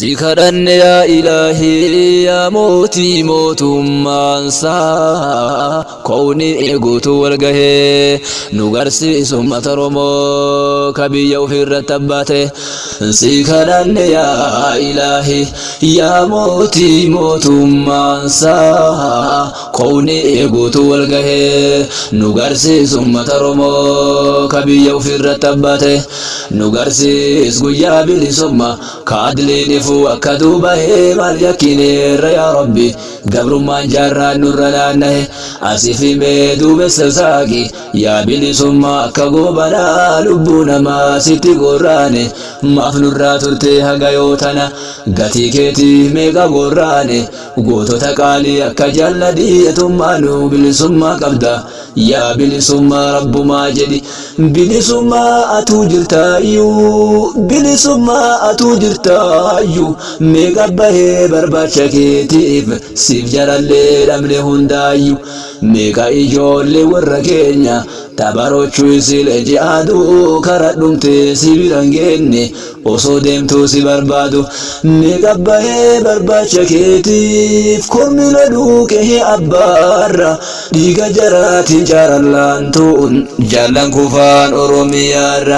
si kadhanne yaa ilaahii yaa mootii mootummaansaa koowni eeguutu wal gahee nu garsiisu ummata Oromoo ka biyya ofirratti abbaate si kadhanne yaa ilaahii yaa mootii mootummaansaa koowni eeguutu wal gahee nu garsiisu ummata Oromoo ka biyya ofirratti abbaate nu garsiis guyyaa bilisummaa ka adliin ifuu akka duubahee maal yakkineerra yaa rabbi gabrummaan jaarraan nurra naannahe asif himee duumessa saaqi yaa bilisummaa akka goobanaa lubbuu namaa sitti gorraane maaf nurraa turte haga yoo tana gatii keetiif meeqa gorraane gootota qaalii akka jaalladhiyetummaa nu bilisummaa qabda yaa bilisummaa rabbumaa jedhi bilisummaa atuu jirtaayyuu bilisummaa atuu jirtaayyuu meeqa bahee barbaacha keetiif siif jarallee dhabne hundaayyuu meeqa ijoollee warra keenya tabarochuu isilee ji'aaduu karaa dhumte si biran geenne osoo deemtuu si barbaadu meeqa bahee barbaacha keetiif kormi loluu qe'ee abbaarra dhiiga jaraatiin jaalallaan tu'un jaallan kufaan oromiyaarra.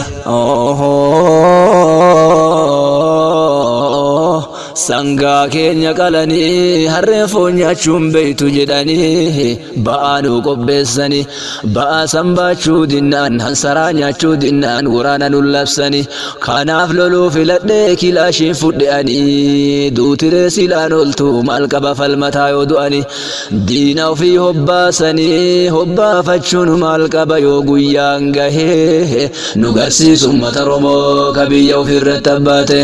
sangaa keenya qalanii harreen foon nyaachuun beeytu jedhanii ba'aa nu qopheessanii ba'aa sanbaachuu dinnaan hansaraa nyaachuu dinnaan waraana nu labsanii kanaaf loluu filadhee kilaashiin fudhe'anii duutiree silaan oltu maal qaba falmataa yoo du'anii diina ofii hobbaasanii hobbaafachuun maal qaba yoo guyyaan gahee nu garsiisu ummata Oromoo ka biyya ofirratti abbaate.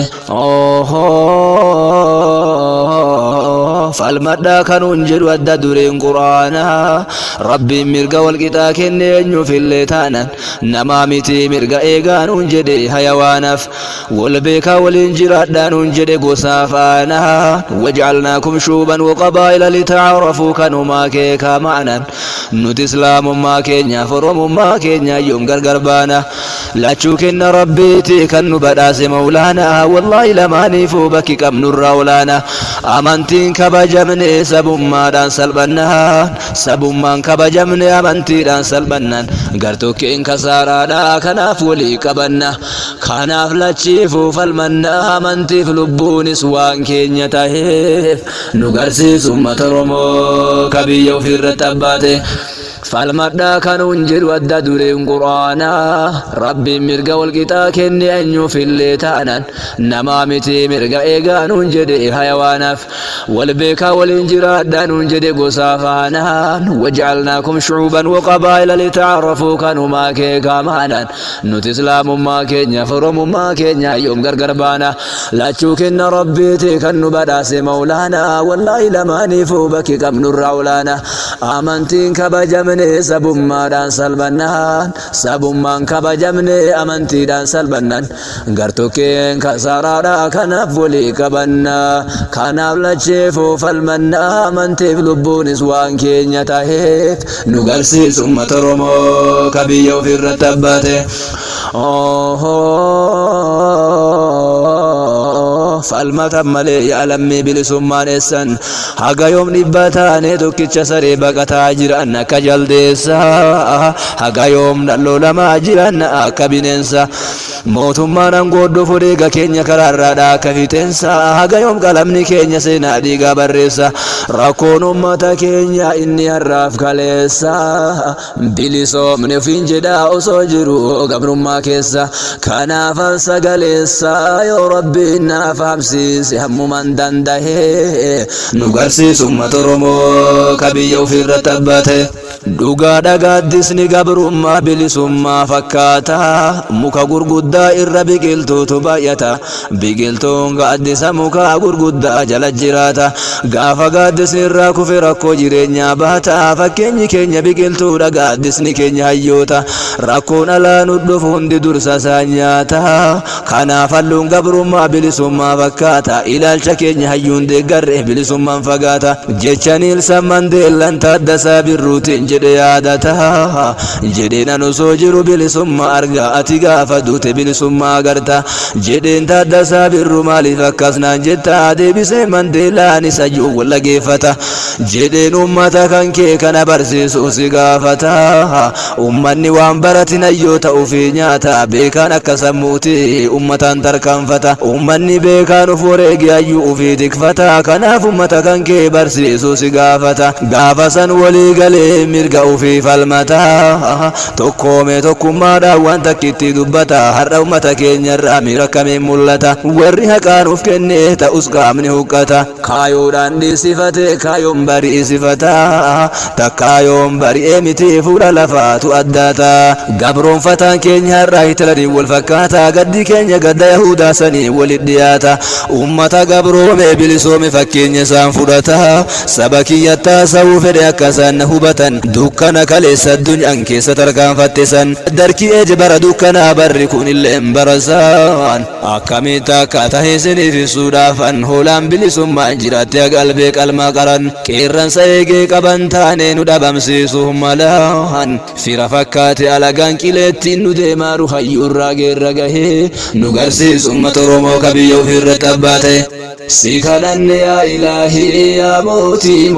falmadhaa kanuun jedhu adda dureen quraanaa rabbiin mirga walqixaa kenne eenyuufillee taanan namaa miti mirga eegaanuun jedhe hayawaanaaf wal beekaa waliin jiraadhaanuun jedhe gosaa faanaa wajcalnaakum shuuban waqabaa'ila litaarafuu kanumaa keekaa ma'anan nuti islaamummaa keenyaaf oromummaa keenya yoom gargar baana lachuu kenna rabbiiti kan nu badhaase mawlaanaa wallaahi lamaaniifuu bakki qabnurraa olaanaa amantiin kabajamne sabummaadhaan salphannaan sabummaan kabajamne amantiidhaan salphannaan gartokkeen kasaaraadha kanaaf walii qabanna kanaaf lachiifuu falmanna amantiif lubbuunis waan keenya taheef nu garsiisu ummata Oromoo ka biyya ofirratti abbaate. falmadhaa kanuun jedhu adda dureen quraanaa rabbiin mirga walqixaa kenne eenyuufillee taanan namaa miti mirga eegaanuun jedhe hayawaanaaf wal beekaa waliin jiraadhaanuun jedhe gosaa faanaan wajcalnaakum shucuuban waqabaa'ila litaarafuu kanumaa keekaa maanan nuti islaamummaa keenyaaf oromummaa keenya yoom gargar baana lachuu kenna rabbiiti kan nu badhaase mawlaanaa wallaahi lamaaniifuu bakki qabnurraa olaana amantiin kabajame kabajamne sabummaadhaan salphannaan sabummaan kabajamne amantiidhaan salphannan gartokkeen kasaaraadha kanaaf walii qabanna kanaaf lacheefuu falmanna amantiif lubbuunis waan keenya taheef nu garsiisu ummata Oromoo ka biyya ofirratti abbaate. falmatan malee yaalammii bilisummaan eessan haga yoom dhibba taane tokkicha saree baqataa jiran akka jaldeessa haga yoom dhalloo lamaa jiran akka bineensa mootummaan angooddoo fudheega keenya karaarraadha akka fixeensa haga yoom qalamni keenya seenaa dhiigaa barreessa rakkoon ummata keenya inni harraaf kaleessa bilisoomne ofiin jedhaa osoo jiru gabrummaa keessa kanaafan sagaleessa yoo rabbiin naaf fahamsiise hammuman dandahee nu garsiisu ummata Oromoo ka biyya ofirratti abbaate. Dhugaa dhagaaddisni gabrummaa bilisummaa fakkaata muka gurguddaa irra biqiltuutu baay'ata biqiltuun gaaddisa muka gurguddaa jala jiraata gaafa gaaddisni irraa kufe rakkoo jireenyaa baata fakkeenyi keenya biqiltuudha gaaddisni keenya hayyoota rakkoon alaa nu dhufu hundi dursa isaa nyaata kanaaf halluun gabrummaa bilisummaa fakkaata ilaalcha keenya hayyuun deeggarre bilisummaan fagaata jecha niilsan mandeellan taaddasaa birruutiin jedhe yaadata jedheen an osoo jiru bilisummaa arga ati gaafa duute bilisummaa agarta jedheen taaddasaa birru maaliif akkas naan jetta deebisee mandeellaan isa juu wallageeffata jedheen ummata kan kee kana barsiisu si gaafata ummanni waan baratin hayyoo ta'uufi nyaata beekaan akka sammuuti ummataan tarkaanfata ummanni beekaan uf wareegi hayyuu ufii tikfata kanaaf ummata kan kee barsiisu si gaafata gaafa san walii galee mirga ufii falmata tokkoome tokkummaadhaan waan takkitti dubbata har'a ummata keenyarraa miira akkamiin mul'ata warri haqaan uf kennee ta'us qaamni huqqata kaayoodhaan dhiisifate kaayoon bari'isifata takkaayoon bari'ee miti fuudha lafaatu addaata gabroonfataan keenya har'aa hitilaniin wal fakkaata gaddi keenya gadda yahudaa sanii walit dhiyaata ummata gabroome bilisoome fakkeenya isaan fudhata saba kiyyattaa sa'uu fedhe akka isaan na hubatan dukkana kaleessa addunyaan keessa tarkaanfatte san darkii eje bara dukkanaa barri kun illee barasaan akkamitti akka tahe isiniif ibsuudhaafan hoolaan bilisummaan jiraatte qalbee qalmaa qaran qeerransa eegee qaban taane nu dhabamsiisuuf malaan fira fakkaate alagaan qileettiin nu deemaaru hayyuurraa geerra gahee nu garsiisu ummata oromoo kabiyya ofirratti abbaa ta'e si kadhanne yaa ilaahii yaa mootii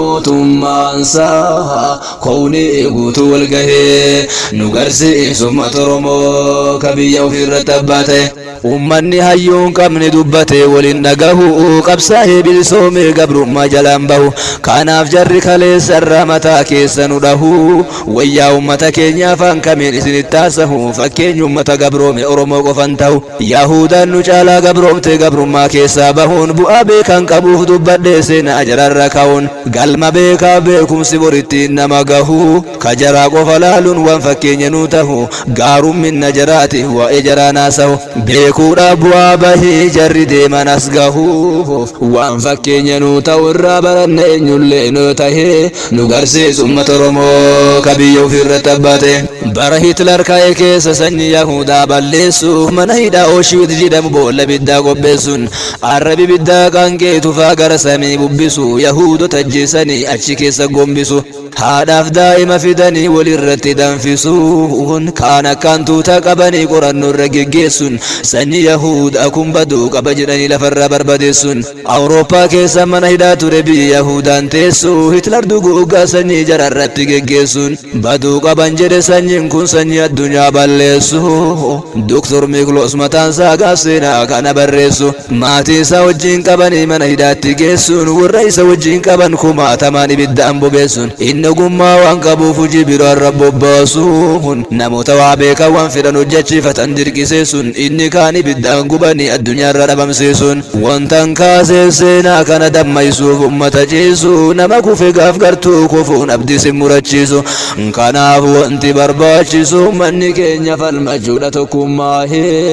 mootummaansaa kownii guutuu wal gahee nu garsiisu ummata oromoo kabiyya ofirratti abbaa ta'e ummanni hayyuun qabne dubbate waliin dhagahu qabsaa'ee bilisoomee gabrummaa jalaan bahu kanaaf jarri kaleessarraa mataa keessa nu dhahu wayyaa ummata keenya afaan kamiin isinitti haasahu fakkeenyi ummata gabroome oromoo qofan ta'u yahudaan nu caalaa gabroomte gabrummaa keessaa bahuun bu'aa beekan qabuuf dubbadhee seenaa jararra ka'uun galma beekaa beekumsi borittiin nama gahu kajaraa qofa laaluun waan fakkeenya nuu tahu gaarumminna jaraati waa'ee jaraa naasahu beekuudha bu'aa bahii jarri deeman as gahu waan fakkeenya nuu ta'u irraa baranne eenyullee nuu tahee nu garsiisu ummata oromoo kabiyya ofirratti abbaate bara hitler ka'e keessa sanyii yahudaa balleessuuf mana hidhaa ooshiwit jedhamu boolla biddaa qopheessuun arrabi biddaa qaanqee tufaa gara samii bubbisu yahudota ajjeesanii achi keessa gombisu haadhaaf daa'ima fidanii walirratti danfisuun kaan akkaan tuuta qabanii qorannoo irra geggeessuun sanyii yahudaa kun baduu qaba jedhanii lafarraa barbadeessuun awurooppaa keessa mana hidhaa ture biyya yahudaan teessu hitler duguuggaa sanyii jararratti geggeessuun baduu qaban jedhe sanyiin kun sanyii addunyaa balleessu doktor mikloos mataan isaa gaaf seenaa kana barreessu maatii isaa wajjiin qabanii mana hidhaatti geessuun warra isa wajjiin qaban kumaatamaan ibiddaan bobeessuun inni ogummaa waan qabuuf hojii biraarra bobbaasuun namoota waa beekan waan fedhan hojjechiifatan dirqiseessuun inni kaan ibiddaan gubanii addunyaarra dhabamsiisuun wantan kaasee seenaa kana dammaysuuf ummata ciisu nama kufe gaaf gartuu kufuun abdii sin murachiisu kanaaf wanti barbaachisu manni keenya falmachuudha tokkummaa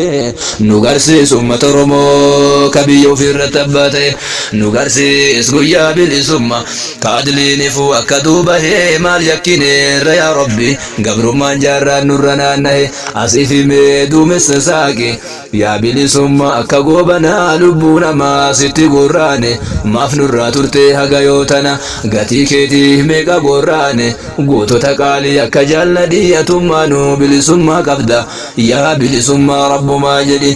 nu garsiisu ummata oromoo kabiyya ofirratti abbaa ta'e nu garsiis guyyaa bilisummaa kaadiliinifu akka duuba hee maal yakkineerra yaa rabbi gabrummaan jaarraan nurra naannahe asiif himee duumessa saaqe yaa bilisummaa akka goobanaa lubbuu namaa sitti gorraane maaf nurraa turtee haga yoo tana gatii keetiif meeqa gorraane gootota qaalii akka jaalladhii atummaanuu bilisummaa qabda yaa bilisummaa rabbumaa jedhi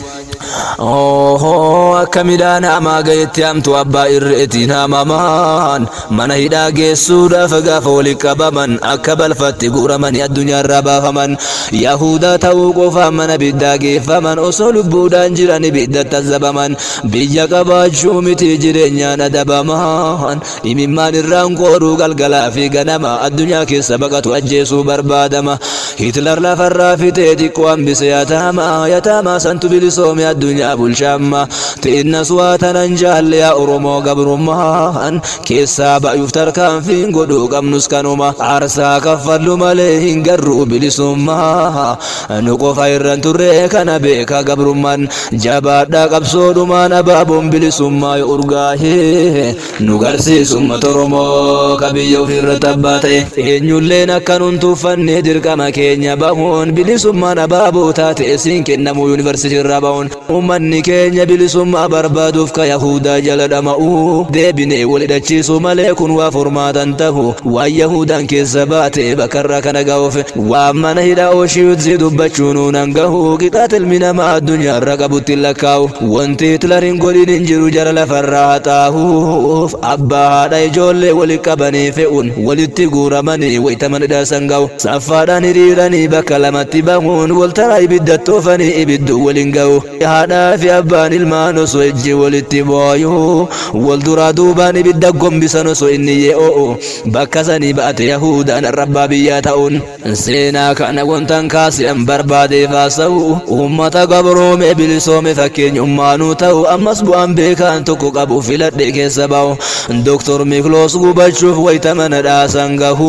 Ohoo akka midhaan hamaa gahetti hamtu abbaa irreetiin hamamaan mana hidhaa geessuudhaaf gaafa waliin qabaman akka balfatti guuramanii addunyaarraa baafaman yahudaa ta'uu qofaan mana biddaa geeffaman osoo lubbuudhaan jiran ibiddatti azabaman biyya qabaachuu miti jireenyaan adabaman imimmaan irraan qooduu galgalaa fi ganama addunyaa keessa baqatu ajjeesuu barbaadama hitler lafarraa fitee xiqqoo hambise yataama yataama santu bilisoome addunyaa bulchaamma xiinnas waa tanan jaalle yaa oromoo gabrummaan keessaa ba'uuf tarkaanfiin godhuu qabnus kanuma aarsaa kaffallu malee hin garruu bilisummaa nu qofa irran turre kana beeka gabrummaan jabaadhaa qabsoodhumaan abaaboon bilisummaa yoo urgaahee nu garsiisu ummata oromoo kabiyya ofirratti abbaa ta'e eenyulleen akka nun tuuffanne dirqama keenya bahuun bilisummaan abaaboo taate isiin kennamu yuunivarsiitii irraa bahuun ummanni keenya bilisummaa barbaaduuf ka yahudaa jala dhama'u deebinee wal hidhachiisu malee kun waa furmaatan tahu waan yahudaan keessa baate bakarra kana ga'uuf waan mana hidhaa ooshiitti dubbachuun nan gahu qixaat ilmi namaa addunyaarra qabutti lakkaa'u wanti hitlariin godhin hin jiru jara lafarraa xaahuuf abbaa haadha ijoollee wali qabanii fe'uun walitti guuramanii wayitaman hidhaasan ga'u saffaadhaan hiriiranii bakka lamatti bahuun waltaraa ibidda toofanii ibiddu waliin ga'u haadhaa fi abbaan ilmaan osoo ijji walitti booyu wal duraa duubaan ibidda gombisan osoo inni yee'oo bakka sanii baate yahudaan rabbaa biyyaa ta'uun seenaa kana wantan kaasi'an barbaadeef haasa'u uummata gabroome bilisoome fakkeenyummaanuu ta'u ammas bu'aan beekaan tokko qabu filadhe keessa ba'u doktor mikloos gubachuuf wayita mana dhaasan gahu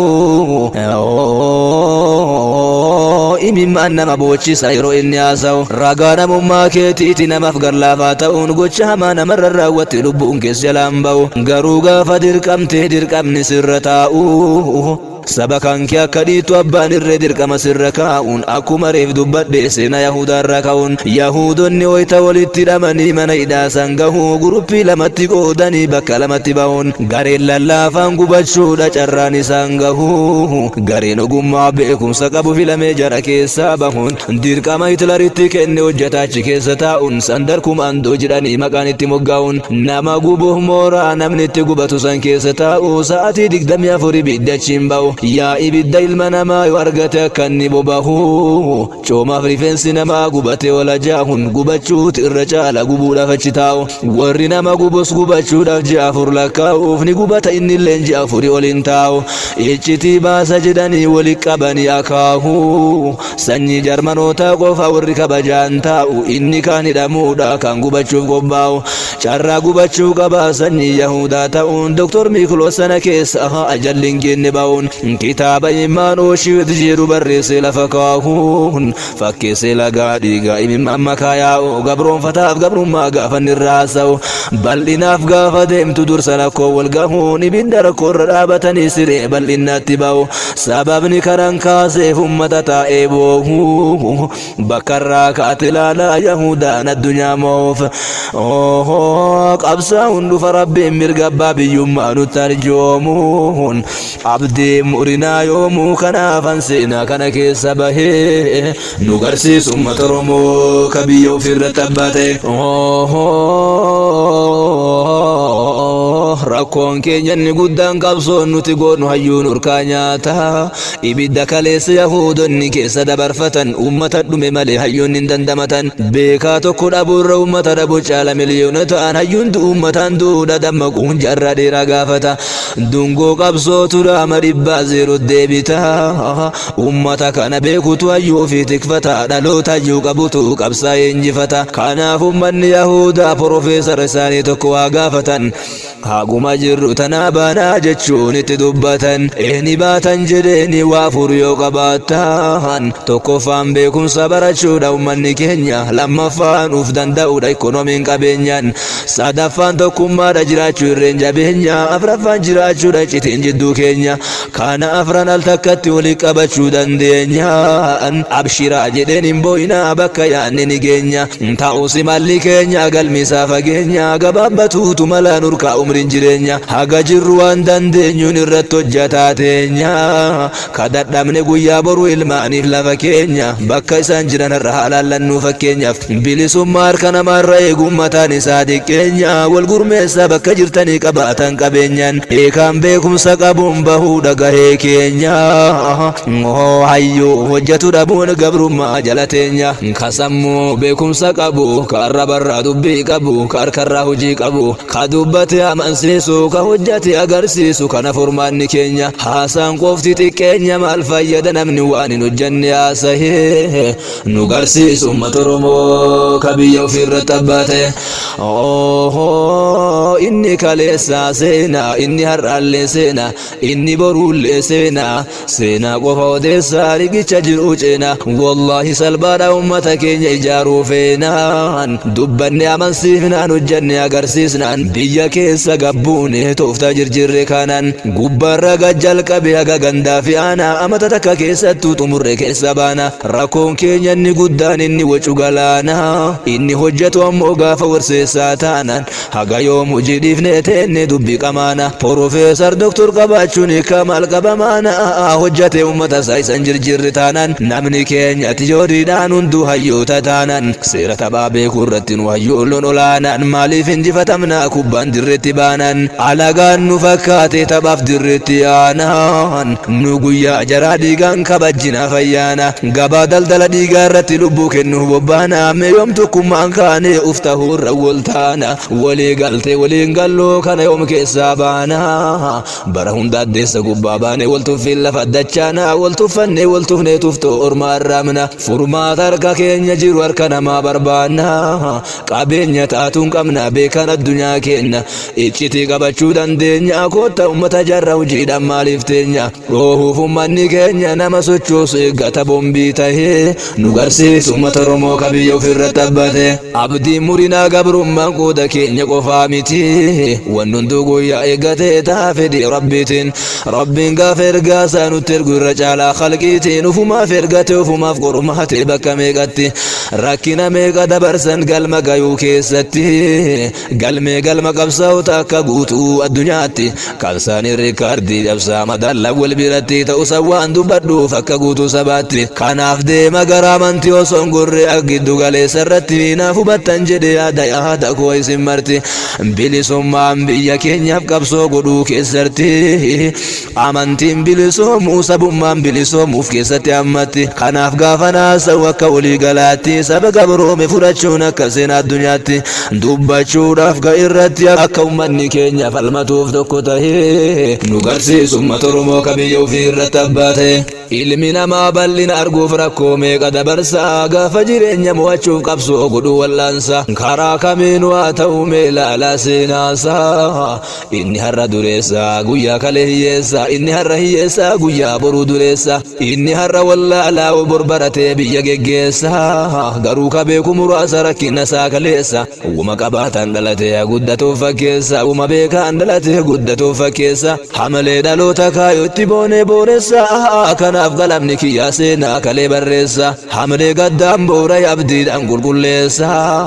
imimmaan nama boochisa yeroo inni haasa'u ragaa namummaa keetiiti namaaf garlaafaa ta'uun gocha hamaa namarra raawwatte lubbuun keessa jalaan ba'u garuu gaafa dirqamtee dirqamni sirra taa'u saba kan kee akka dhiitu abbaan irree dirqama sirra kaa'uun akkuma reef dubbadhe seena yahudaarra ka'uun yahudonni wayita walitti hidhamanii mana hidhaasan gahu guruppii lamatti qoodanii bakka lamatti ba'uun gareen lallaafaan gubachuudha carraan isaan gahu gareen ogummaa beekumsa qabu filamee jara keessaa bahuun dirqama hitlaritti kenne hojjetaachi keessa taa'uun sandar kumaandoo jedhanii maqaan itti moggaa'uun nama gubuuf mooraa namni itti gubatu san keessa taa'u sa'atii digdamii afur ibiddachiin ba'u yaa ibidda ilma namaa yoo argate akka inni bobahu coomaaf rifeensi namaa gubate wala jaahun gubachuuti irra caala gubuudhaaf achi taa'u warri nama gubus gubachuudhaaf ji'a afur lakkaa'uuf ni gubata innillee ji'a afurii oliin taa'u iccitii baasa jedhanii wali qabanii akaahu sanyii jarmanootaa qofa warri kabajaan taa'u inni kaan hidhamuudha kan gubachuuf qophaa'u carraa gubachuu qaba sanyii yahudaa ta'uun doktor miikiloos sana keessa ajalli hin geenne ba'uun kitaaba imaan ooshiit jedhu barreesse lafa kaahuun fakkeesse lagaa dhiigaa imimmaan makaa yaa'u gabroonfataaf gabrummaa gaafa inni irraa haasa'u bal'inaaf gaafa deemtu dursa lakkoo wal gahuun ibidda rakkoorra dhaabatanii siree bal'innaatti ba'u sababni karan kaaseef ummata taa'ee boohu bakkarraa kaate ilaalaa yahudaan addunyaa moof qabsaa'uun dhufa rabbiin mirga abbaa biyyummaa nutti arjoomuun abdii murinaa yoomuu kanaafan seenaa kana keessa bahee nu garsiisu uummata oromoo ka biyya ofirratti abbaate rakkoon keenya inni guddaan qabsoon nuti goonu hayyuun urkaa nyaata ibidda kaleessa yahudonni keessa dabarfatan uummata dhume malee hayyuun hin dandamatan beekaa tokko dhabuurra uummata dhabu caala miliyoona ta'an hayyuun uummataan duudha dammaquun jarra dheeraa gaafata dungoo qabsootu dhaama dhibbaa zeero deebita uummata kana beekutu hayyuu fi tikfata dhaloota hayyuu qabutu qabsaa'ee injifata kanaaf uummanni yahudaa profeesar isaanii tokko waa gaafatan haguma jirru tanaa baanaa jechuun itti dubbatan eeni baatan jedheeni waa fur yoo qabaatan tokkoffaan beekumsa barachuudha ummanni keenya lammaffaan uf danda'uudha ikonomiin qabeenyaan sadaffaan tokkummaadha jiraachuu irreen jabeenya afraffaan jiraachuudha citiin jidduu keenya kana afran al takkatti wali qabachuu dandeenyaan abshiraa jedheen hin boo'inaa bakka yaanni ni geenya ta'us malli keenya galmisaa fageenya gabaabbatuutu mala nurkaa umriin jireenya haga jirru waan dandeenyuun irratti hojjataa teenya kadhadhamne guyyaa boru ilmaaniif lafa keenya bakka isaan jiran irra haalaallannu fakkeenyaaf bilisummaa harka namaarra eeguun mataan isaa xiqqeenya wal gurmeessaa bakka jirtanii qabaatan qabeenyaan eekaan beekumsa qabuun bahuu dhagahee keenya hayyuu hojjetu dhabuun gabrummaa jala teenya kasammuu beekumsa qabu ka arrabarraa dubbii qabu ka harkarraa hojii qabu ka dubbate amansiisu ka hojjate agarsiisu kana furmaanni keenya haasaan qofti xiqqeenya maal fayyada namni waan hin hojjanne haasahee nu garsiisu uummata oromoo ka biyya ofirratti abbaate inni kaleessaa seenaa inni har'aallee seenaa inni boruullee seenaa seenaa qofa odeessaa rigicha jiru ceena wallaahi salphaadha ummata keenya ijaaruu feenaan dubbanne amansiifnaan hojjanne agarsiisnaan biyya keessa gaba gabbuune tooftaa jirjirre kanaan gubbaarra gajjalqabe haga gandaa fi aanaa amata takka keessattuu xumurre keessa baana rakkoon keenya inni guddaan inni wacu galaana inni hojjetu ammoo gaafa warseessaa taanan haga yoom hojii dhiifnee teenne dubbii qamaana Profeesar Doktor qabaachuun kamal qabamaana hojjate uummata isaa isan jirjirri taanan namni keenya tijooriidhaan hunduu hayyoota taanan seera taphaa beekuu irratti nu hayyoolloon olaanaan maaliif injifatamna kubbaan dirreetti baanan alagaan nu fakkaate taphaaf dirreetti aanaan nu guyyaa jaraa dhiigaan kabajjina fayyaana gabaa daldala dhiigaa irratti lubbuu kennuuf bobbaana meeyoom tokkummaan kaane uf ta'uurra wal taana walii galtee waliin galloo kana yoom keessaa baana bara hunda addeessa gubbaa baane wal tuffiin lafa dachaana wal tuffanne wal tufnee tuftoo ormaa irraamna furmaata harka keenya jiru harka namaa barbaanna qabeenya taatuun qabna beekan addunyaa keenya iccitii qabachuu dandeenya kootta ummata jarra hojiidhaan maaliif teenya dhoohuuf ummanni keenya nama sochoosu eeggata bombii tahee nu garsiisu ummata oromoo kabiyya ofirratti abbate abdiin murinaa gabrummaan qooda keenya qofaa miti wanni hunduu guyyaa eeggatee taa fedhi rabbiitiin rabbiin gaafa ergaa isaa nutti ergu irra caalaa khalqiitiin ufumaaf ergate ufumaaf qormaate bakka meeqatti rakkina meeqa dabarsan galma gayuu keessatti galmee galma qabsaa'ota akka guutuu addunyaatti qabsaanii riikaardii cabsaa madalla wal biratti ta'u sawwaan dubbadhuuf akka guutuu sabaatti kanaaf deema gara amantii osoo gorree giddu galeessa irratti naaf hubattan jedhe yaada yaada koo isin marti bilisummaan biyya keenyaaf qabsoo godhuu keessatti amantiin bilisoomuu sabummaan bilisoomuuf keessatti hammatti kanaaf gaafa naasa'u akka walii galaatti saba gabroome fudhachuun akka seenaa addunyaatti dubbachuudhaaf ga irratti akka ummanni keenya falmatuuf tokko tahee nu garsiisu ummata oromoo kabiyya ofii irratti abbaate ilmi namaa bal'ina arguuf rakkoo meeqa dabarsa gaafa jireenya mo'achuuf qabsoo godhuu wallaansa karaa kamiin waa ta'u mee ilaalaa seenaasa inni har'a dureessa guyyaa kalee hiyyeessa inni har'a hiyyeessa guyyaa boruu dureessa inni har'a wallaalaa bor baratee biyya geggeessa garuu ka beeku muraasa rakkina isaa kaleessa uuma qabaatan dhalatee guddatuuf fakkeessa uuma beekaan dhalatee guddatuuf fakkeessa hamalee dhaloota kaayootti boonee booressa kanaaf galamni kiyyaa seenaa kalee barreessa hamalee gaddaan boora abdiidhaan qulqulleessa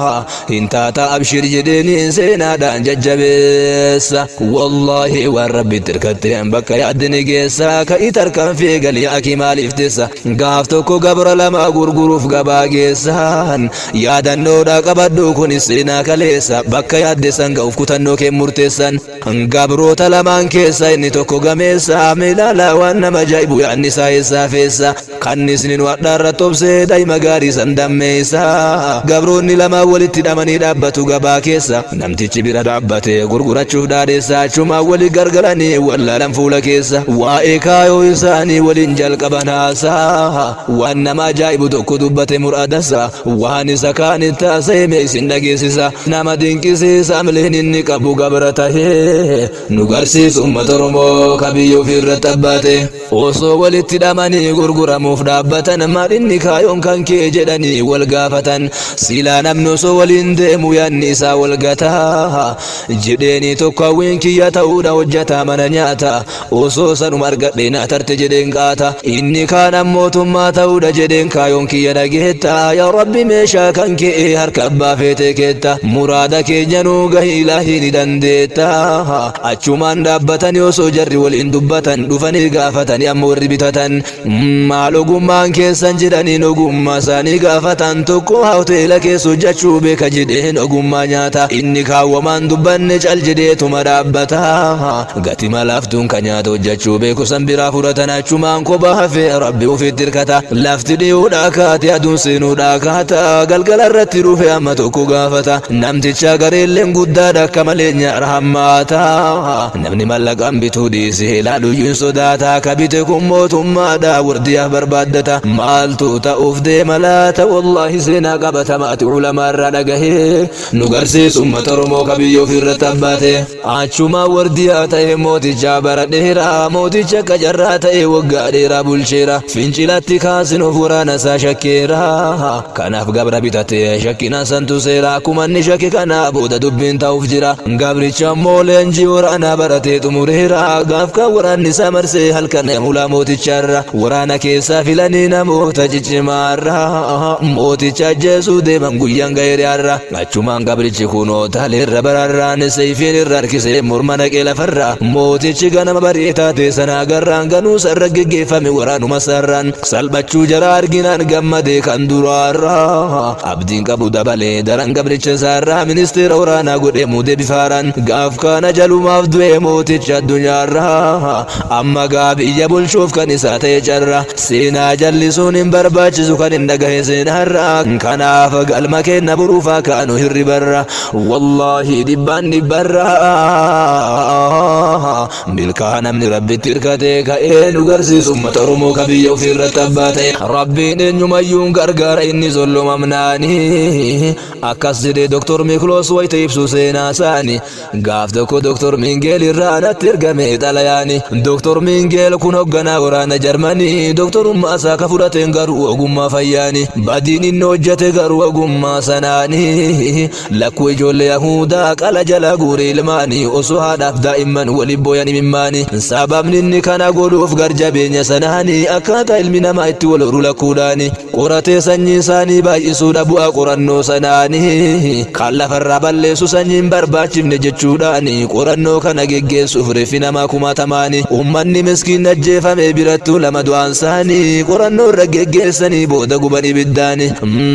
hin taata abshir jedheeni seenaadhaan jajjabeessa wallaahi waan rabbitti hirkatteen bakka yaaddini geessa ka'ii tarkaanfii galii akii maaliif teessa gaaf tokko gabra lama gurguruuf gabaa geessan yaadannoodha qabadhu kunis seenaa kaleessa bakka yaaddeessan ga'uuf kutannoo kee murteessan gabroota lamaan keessa inni tokko gameessa milaala waan nama ajaa'ibu yaadni isaa eessaa feessa kannisni nu hadhaarra tobsee daa'ima gaarii san dammeessa gabroonni lamaan walitti hidhamanii dhaabbatu gabaa keessa namtichi bira dhaabbatee gurgurachuuf dhaadheessa achumaa walii gargaranii wallaalan fuula keessa waa'ee kaayoo isaanii waliin jalqaban haasaa waan nama ajaa'ibu tokko dubbate muraadasa waan isa kaanitti haasa'e isin dhageessisa nama dinqisiisa amleen inni qabu gabra tahee nu garsiisu ummata oromoo kabiyya ofii irratti abbaate osoo walitti hidhamanii gurguramuuf dhaabbatan maal inni kaayoon kan kee jedhanii wal gaafatan silaa namni osoo waliin deemu yaanni isaa wal gataa jedheeni tokko hawwiin kiyya ta'uudha hojjataa mana nyaata osoo sanuma argadhe na tarte jedheen qaata inni kaan ammootummaa ta'uudha jedheen kaayoon kiyya dhageetta yaa rabbi meeshaa kan kee harka abbaa feetee keetta muraada keenya nuu gahi ilaahii ni dandeetta achumaan dhaabbatanii osoo jarri waliin dubbatan dhufanii gaafatanii amma warri bitatan maal ogummaan keessan jedhaniin ogummaa isaanii gaafatan tokko hoteela keessa hojjechuu beeka jedheen ogummaa nyaata inni kaawwamaan dubbanne cal jedheetuma dhaabbata gati malaaftuun ka nyaata hojjechuu beeku san biraa fudhatan achumaan kophaa hafee rabbi ufitti hirkata lafti dhi'uudha kaate aduun seenuudha kaata galgala irratti dhufe amma tokko gaafata namticha gareelleen guddaadha akka malee nyaara hammaata namni mallaqaan bituu dhiise ilaaluyyuun sodaata ka bite kun mootummaadha wardiyaaf barbaaddata maaltu ta'uuf deema laata wallaahi seenaa qabatamaati ulamaa irraa dhagahee nu garsiisu ummata oromoo kabiyya ofirratti abbaate achumaa wardiyaa ta'e mooticha bara dheeraa mooticha akka carraa ta'e waggaa dheeraa bulcheera fincilatti kaasin of waraana isaa shakkeera kanaaf gabra bitate shakkina santu seera akkuma inni shakke kana booda dubbiin ta'uuf jira gabri gabricha ammoo leenjii waraanaa baratee xumureera gaaf kan waraanni isaa marsee halkan mulaa mooticharra waraana keessaa filanii namoota ciccimaarra mooticha ajjeesuu deeman guyyaan gaheeriyaarra achumaan gabrichi kunoo taaleerra bararraan seefiin irra harkisee morma naqee lafarra mootichi ganama barii taate sana agarraan ganuu sarra geggeeffame waraanuma sarraan salphachuu jara arginaan gammadee kan duraarra abdiin qabu dabalee daran gabricha isaarraa ministeera waraanaa godhee muudee bifaaraan gaaf kana jalumaaf du'e mooticha addunyaarra amma gaa biyya bulchuuf kan isaa ta'e carra seenaa jallisuun hin barbaachisu kan hin dhagahe seenaarra kanaaf galma kenna buruufaa kaanu hirribarra wallaahi dhibbaan dhibbarra milkaa namni rabbitti hirkatee ka'ee nu garsiisu ummata oromoo ka biyya ofiirratti abbaa ta'e rabbiin eenyumayyuun gargaara inni sollomamnaani akkas jedhee doktor mikloos wayita ibsu seenaa isaani gaaf tokko doktor mingeel irraa natti ergame xalayaani doktor mingeel kun hoogganaa waraana jarmanii doktorummaa isaa ka fudhateen garuu ogummaa fayyaani badiin inni hojjete garuu ogummaa sanaani lakkuu ijoollee yahudaa qala jala guure ilmaanii osoo haadhaaf daa'imman waliin booyan imimmaani sababni inni kana godhuuf garjabeenya sanaani akkaataa ilmi namaa itti wal horu lakkuudhaani qoratee sanyii isaanii baay'isuudha bu'aa qorannoo sanaani kan lafarraa balleessu sanyiin barbaachifne jechuudhaani qorannoo kana geggeessuuf reeffi namaa kumaatamaani ummanni miskiin ajjeefame birattuu lama du'aan isaanii qorannoo irra geggeessanii booda guban ibiddaani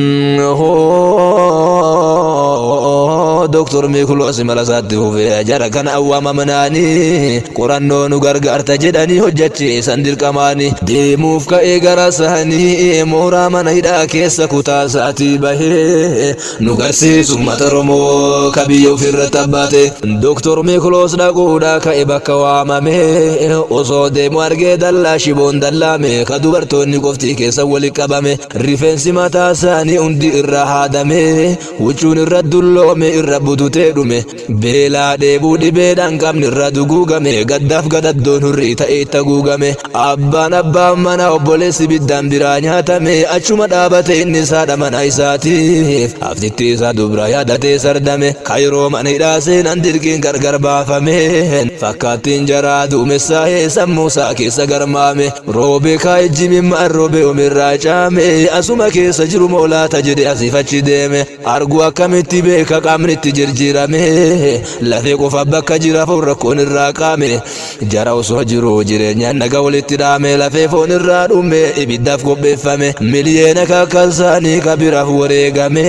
doktor mikloos mala isaatti fufee jara kana awwaamamnaani qorannoo nu gargaarta jedhanii hojjechiisan dirqamaani deemuuf ka'ee gara isaanii mooraa mana hidhaa keessa kutaa isaatii bahee nu garsiisu uummata oromoo ka biyya ofirratti abbaate doktor mikloos dhaquudha ka'e bakka waamame osoo deemu argee dallaa shiboon dallaame ka dubartoonni qoftii keessa walitti qabame rifeensi mataa isaanii hundi irraa haadame huccuun irra dulloome irra bututee dhume beelaa dheebuu dhibeedhaan qabni irra duguugame gaddaaf gadaddoon hurrii ta'e itti haguugame abbaan abbaan mana obboleessi biddaan biraa nyaatame achuma dhaabate inni isaadha mana isaatiif haftitti isaa dubra yaadatee sardame kayroo mana hidhaa seenan dirqiin gargar baafame fakkaattiin jaraa duumessaa'ee sammuu isaa keessa garmaame roobee kaa'ejji mimmaan roobee omirraa caame asuma keessa jiru moolaata jedhe asiif achi deeme argu akkamitti beeka qaamni itti jirjiirame lafee qofa bakka jira foon rakkoon irraa qaame jara osoo jiru jireenyaan naga walitti dhaame lafee foon irraa dhume ibiddaaf qopheeffame miliyeena kakkasaanii kabiraaf wareegame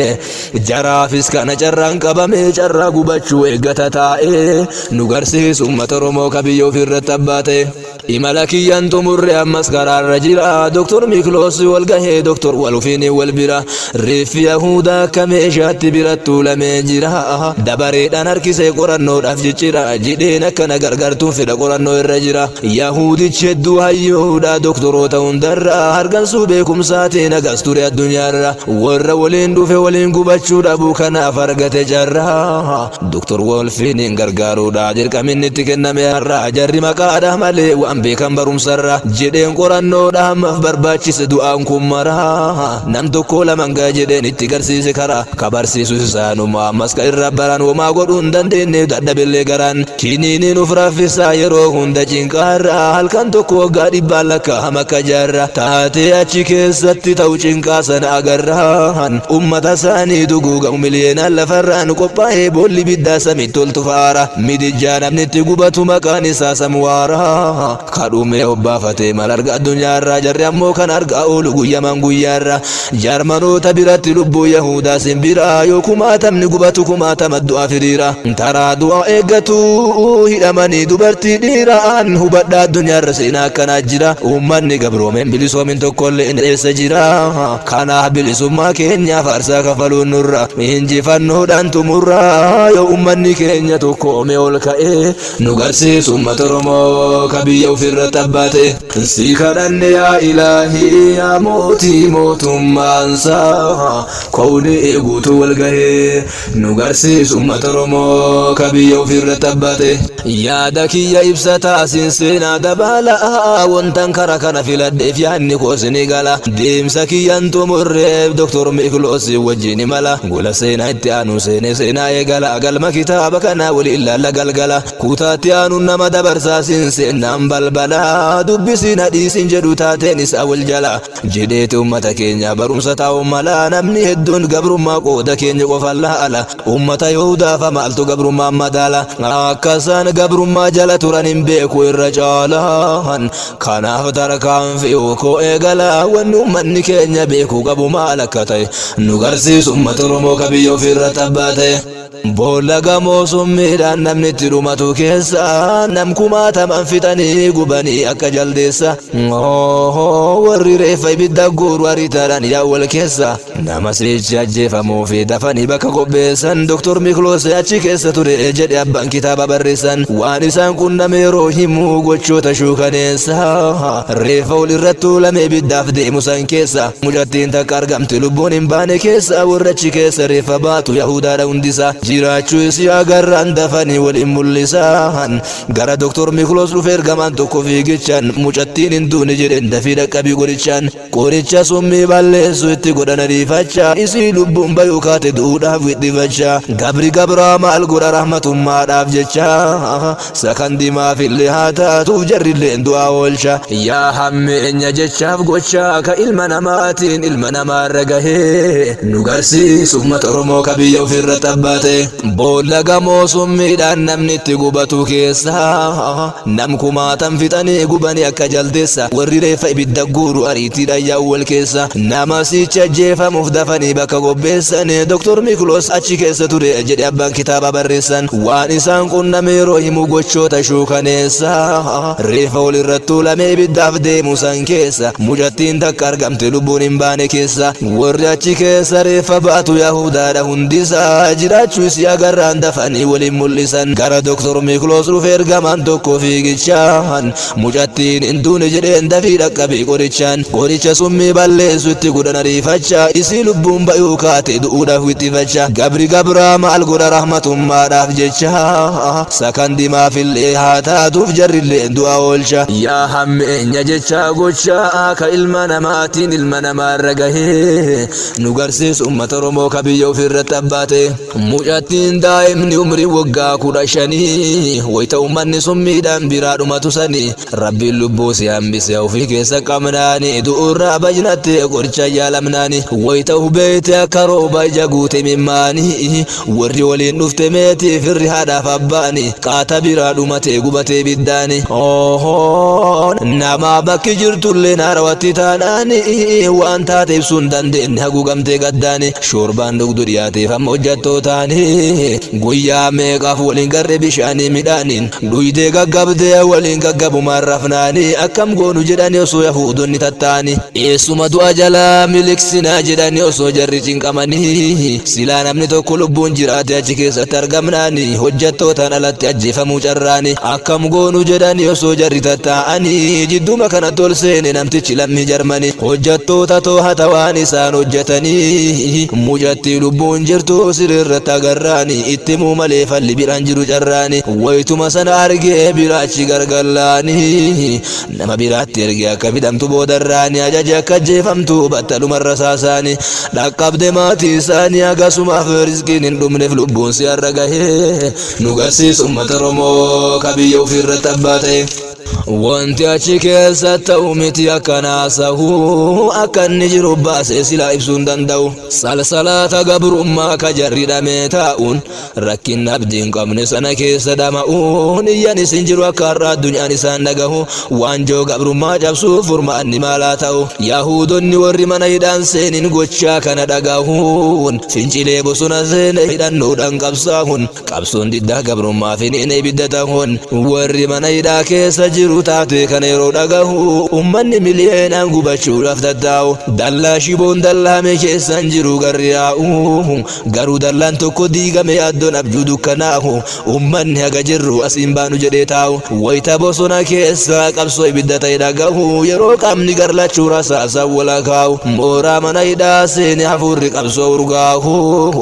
jaraafis kana carraan qabame carraa gubachuu eeggata taa'e nu garsiisu uummata oromoo ka biyya ofirratti abbaa ta'e imala kiyyaan xumurre ammas karaarra jira doktor mikloos wal gahee doktor walufiin wal bira reeffi yahudaa akka meeshaatti birattuu lamee jira dabareedhaan harkisee qorannoodhaaf jechira jidheen akkana gargartuun fedha qorannoo irra jira yahudichi hedduu hayyoodha doktoroota hundarra hargansuu beekumsaatiin agas ture addunyaarra warra waliin dhufe waliin gubachuu dhabuu kanaaf argate jarra doktor wolfiin gargaaruudha dirqaminni itti kenname har'a jarri maqaadha malee waan beekan barumsarra jedheen qorannoodha ammaaf barbaachise du'aan kun mara nam tokko laman gaa jedheen itti garsiise karaa ka barsiisu isaanuma ammas ka irra baran womaa godhuu hin dandeenye dadhabillee garaan kiniiniin uf raffisaa yeroo hunda cinqaarra halkan tokko waggaa dhibbaan lakkaa'am akka jaarra taatee achi keessatti ta'u cinqaa sana agarraan ummata isaanii duguugamu miliyeenaan lafarraan qophaa'ee boolli biddaa samitti ol tufaara midijjaa namni itti gubatu maqaan isaa samwaara kadhumee obbaafatee mal arga addunyaarraa jarri ammoo kan argaa oolu guyyaman guyyaarra jarmanoota biratti lubbuu yahudaa simbira yoo kumaatamni gubatu kumaatama du'a firiira taraa du'a eeggatu hidhamanii dubartii dhiiraan hubadhaa addunyaarra seenaa akkanaa jira uummanni gabroomeen bilisoomin tokkollee hin dheessa jira kanaaf bilisummaa keenyaaf aarsaa kafaluun nurra injifannoodhaan tumurra yoo uummanni keenya tokkoome ol ka'ee nu garsiisu uummata oromoo ka biyya ofirratti abbaate si kadhanne yaa ilaahii yaa mootii mootummaansaa koowni eeguutu wal gahee nu garsiisu uummata oromoo ka biyya ofirratti abbaate yaada kiyya ibsataa siin seenaa dabalaa wantan kara kana filadheef yaadni koosini gala deemsa kiyyan xumurreef doktor mikloos wajjin mala gola seenaa itti aanu seene seenaa eegala galma gama kitaaba kana wali ilaalla galgala kutaatti aanuun nama dabarsaasin seennaan balbala dubbisiin hadhiisin jedhu taateen isaa wal jala jedheeti ummata keenya barumsa taa'u mala namni hedduun gabrummaa qooda keenya qofallaa ala ummata yahudaaf maaltu gabrummaa madaala akkasaan gabrummaa jala turan hin beeku irra caalaan kanaaf tarkaanfii koo eegala wanni ummanni keenya beeku qabu maal akka ta'e nu garsiisu ummata oromoo kabiyya ofirra tabbaa ta'e. Boolla gamoo summiidhaan namni itti dhumatu keessa nam kumaataman fixanii gubanii akka jaldeessa. Warri reeffa ibidda guuru ariitaadhaan yaawwal keessa nama sichi ajjeefamuu fi dafanii bakka qopheessan Dr. Mikloos achi keessa ture jedhe abbaan kitaaba barreessan waan isaan qunname yeroo himuu gochoota shuukaneessa reeffa ol irratti tuulame ibiddaaf deemu san keessa mucattiin takka argamte lubbuun hin baane keessa warra achi keessa reeffa baatu yahudaadha hundisa jiraachuu isii agarraan dafanii waliin mul'isan gara Dr. Mikloos dhufe ergamaan tokko fiigichaan mucattiin hin duune jedheen dafii dhaqqabii qorichaan qoricha summii balleessu itti godhan ariifachaa isii lubbuun bayuu kaate duudhaaf wixxifachaa gabri gabraa maal godha rahmatummaadhaaf jecha sakandimaaf illee haa taatuuf jarrilleen du'aa oolcha yaa hammeenya jechaaf gochaa ka ilma namaatiin ilma namaarra gahee nu garsiisu uummata oromoo ka biyya ofirra tabbaate boolla gamoo summiidhaan namni itti gubatu keessa nam kumaatan fixanii gubanii akka jaldeessa warri reeffa ibidda guuru ariitiidhaan yaawwal keessa nama sicha ajjeefamuuf dafanii bakka qopheessan Dr. Mikloos achi keessa ture jedhe abbaan kitaaba barreessan waan isaan qunname yeroo himu gochoota shuukaneessa reeffa ol irratti tuulamee ibiddaaf deemu san keessa mucattiin takka argamte lubbuun hin baane keessa warri achi keessa reeffa baatu yahudaadha hundisaa jiraachuu isii agarraan dafanii waliin mul'isan gara Dr. Mikloos dhufe ergamaan tokko fiigichaan mucattiin hin duune jedheen dafii dhaqqabii qorichaan qoricha summii balleessu itti godhan ariifachaa isii lubbuun bayuu kaate du'uudhaaf wixxifachaa gabri gabraa maal godha rahmatummaadhaaf jecha sakandimaaf illee haa taatuuf jarrillee du'a oolcha yaa hammeenya jecha gochaa ka ilma namaatiin ilma namaarra gahee nu garsiisu ummata oromoo ka biyya ofirratti abbaate mucattiin daa'imni umrii waggaa kudha shanii wayita ummanni summiidhaan biraa dhumatu sanii rabbiin lubbuu si hambise ofii keessa qabnaani du'urraa bajnatte qoricha yaalamnaani wayita hubeete akka rooba ija guute mimmaani warri waliin dhufte meetii firri haadhaaf abbaani qaata biraa dhumate gubatee biddaani nama bakki jirtullee naarawatti taanaani waan taate ibsuun dandeenye haguugamtee gaddaani shoorbaan dhugdu dhiyaateef amma hojjattootaani guyyaa meeqaaf waliin garre bishaanii midhaaniin dhuydee gaggabdee waliin gaggabumaan rafnaani akkam goonu jedhani osoo yahuudonni tattaani eessuma du'a jalaa miliqsinaa jedhani osoo jarri cinqamanii silaa namni tokko lubbuun jiraate achi keessatti argamnaani hojjattootaan alatti ajjeefamuu carraani akkam goonu jedhani osoo jarri tattaa'anii jidduma kanatti ol seene namtichi lammii jarmani hojjattoota too'ata waan isaan hojjetanii mucattii lubbuun jirtu sirriirratti agarraani itti muu malee falli biraan jiru carraani wayituma sana argee biraachi gargallaani nama biraatti ergee akka fidamtu boodarraani ajaje akka ajjeefamtu battalumarra saasaani dhaqqabde maatii isaanii akkasumaaf rizqiin hin dhumneef lubbuun si har'a gahee nu garsiisu uummata oromoo ka biyya ofirratti abbaa ta'e. Wanti achi keessa ta'u miti akkanaa sahu akka inni jiru baasee silaa ibsuu hin danda'u. Salsalaata gabrummaa ka jarri dhamee taa'uun rakkin abdiin qabne sana keessa dhama'uun iyyan isin jiru akka har'a addunyaan isaan dhagahu waanjoo gabrummaa cabsuuf furmaanni maalaa ta'u. Yaahudonni warri mana hidhaan seenin gochaa kana dhagahuun fincilee bosona seene hidhannoodhaan qabsaa'uun qabsoon diddaa gabrummaa finiin ibidda ta'uun warri mana hidhaa keessa jiru taate kana yeroo dhagahu ummanni miliyeenaan gubachuudhaaf tattaa'u dallaa shiboon dallaame keessan jiru garri yaa'u garuu dallaan tokko diigame addoon abjuu dukkanaa'u ummanni haga jirru asiin baanu jedhee taa'u wayita bosona keessa qabsoo ibidda ta'e dhagahu yeroo qaamni garlachuu rasaasan walakaa'u mooraa mana hidhaa seene hafuurri qabsoo urgaahu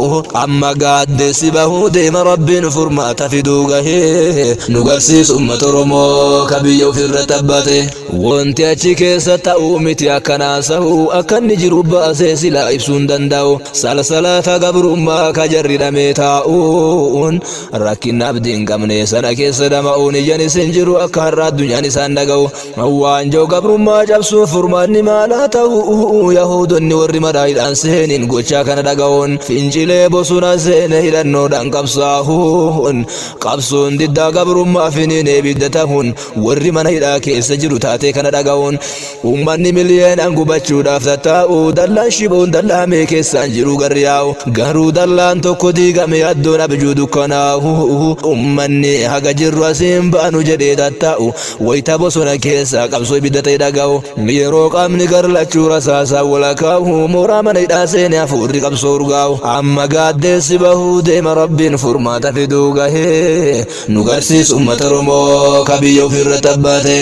amma gaaddeessi bahuu deema rabbiin furmaata fiduu gahee nu garsiisu uummata oromoo ka biyya ofirra tabbate wanti achi keessa ta'uu miti akkanaa sahuu akka inni jiru baasee silaa ibsuu hin danda'u salsalata gabrummaa ka jarridhamee taa'uun rakkina abdii hin qabne sana keessa dama'uun ijaan isin jiru akka har'a addunyaan isaan dhaga'u waanjoo gabrummaa cabsuuf furmaanni maalaa ta'u yaahudonni warri madaa'idhaan seeniin gochaa kana dhaga'uun fincilee bosona seene hidhannoodhaan qabsaa'uun qabsoon diddaa gabrummaa finiin ebidda ta'uun warri mana hidhaa keessa jiru taatee kana dhaga'uun uummanni miliyeenaan gubachuudhaaf tattaa'u dallaan shiboon dallaamee keessaan jiru garri yaa'u garuu dallaan tokko diigame addoon abjuu dukkanaa'u uummanni haga jirru asiin baanu jedhee tattaa'u wayita bosona keessa qabsoo ibidda ta'e dhaga'u yeroo qaamni garlachuu rasaasaa walakaa'u mooraa mana hidhaa seene hafuurri qabsoo urgaa'u amma gaaddeessi bahuu deema rabbiin furmaata fiduu gahee nu garsiisu uummata Oromoo ka biyya ofirra tabbate.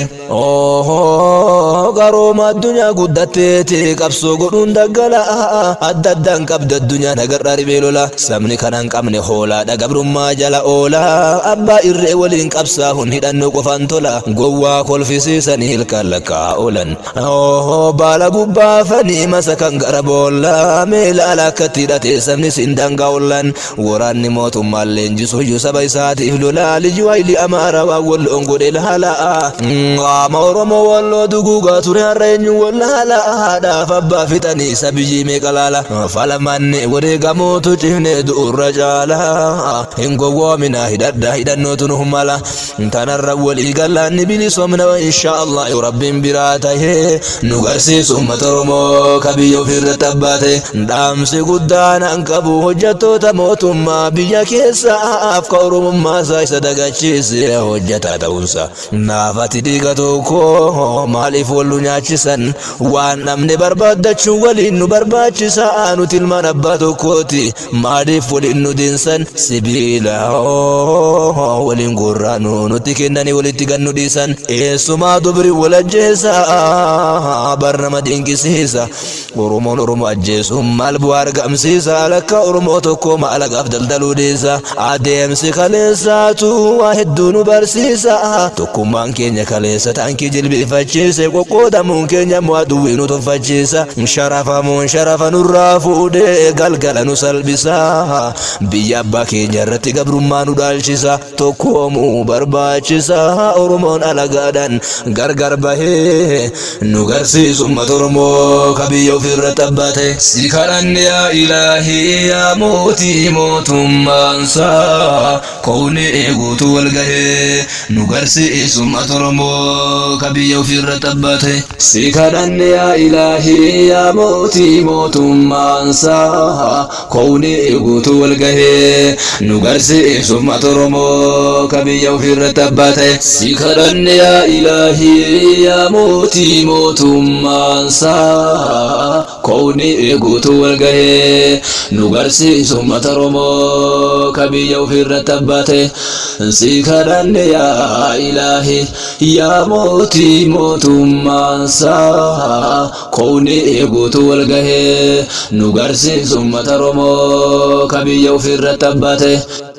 Garooma addunyaa guddatteeti qabsoo godhuun daggala adda addaan qabda addunyaa nagarraa dhibee lola sabni kana hin qabne hoolaadha gabrummaa jala oola abbaa irree waliin qabsaa'uun hidhannoo qofaan tola gowwaa kolfisiisanii ilkaan lakkaa oolan baala gubbaafanii masa kan gara boolla meela alaakatti hidhatee sabni siin dangaa oolan waraanni mootummaan leenjisuyyuu saba isaatiif lola liji waayilii amaara waan walloon godhe laala qaama oromoo walloo duguugaa ture har'a eenyu wallaala haadhaaf abbaa fixanii isa biyyi meeqa laala falamanni wareegamuutu cifne du'urra caala hin gowwoomina hidhadha hidhannootu nu mala tanarra walii gallaanni bilisoomna insha allah rabbiin biraa tahee nu garsiisu uummata oromoo ka biyya ofirra tabbaate dhaamsi guddaan an qabu hojjettoota mootummaa biyya keessaaf ka oromummaa isaa isa dagachiise hojjetaa ta'uunsa naafati dhiiga tokko maaliif wallu nyaachisan waan namni barbaaddachuun waliin nu barbaachisa nuti ilmaan abbaa tokkooti maaliif waliin nu diinsan sibiila waliin gurraa nu nutti kennanii walitti gannu dhiisan eessumaa dubri wal ajjeesa bar nama dinqisiisa oromoon oromoo ajjeesuun maal bu'aa argamsiisa lakka oromoo tokko maalaqaaf daldaluu dhiisa adeemsi kaleessaatu waa hedduu nu barsiisa tokkummaan keenya kaleessa taankii jilbifachiise qoqqoodamuun keenya mo'aduwwii nu tuffachiisa sharafamuun sharafa nurraa fuudhee galgala nu salphisa biyya abbaa keenya irratti gabrummaa nu dhaalchisa tokkoomuu barbaachisa oromoon alagaadhaan gargar bahee nu garsiisu uummata oromoo ka biyya ofirra tabbate si kadhanne yaa ilaahii yaa mootii mootummaansaa koowni eeguutu wal gahee nu garsiisu uummata oromoo ka biyya ofirra tabbate si kadhanne yaa ilaahii yaa mootii mootummaansaa koowni eeguutu wal gahee nu garsiisu uummata oromoo ka biyya ofirra tabbate si kadhanne yaa ilaahii yaa mootii mootummaansaa koowni eeguutu wal gahee nu garsiisu uummata oromoo ka biyya ofirra tabbate si kadhanne yaa ilaahi yaa mootii mootummaansaa koowni eeguutu wal gahee nu garsiisu uummata oromoo ka biyya ofirra tabbate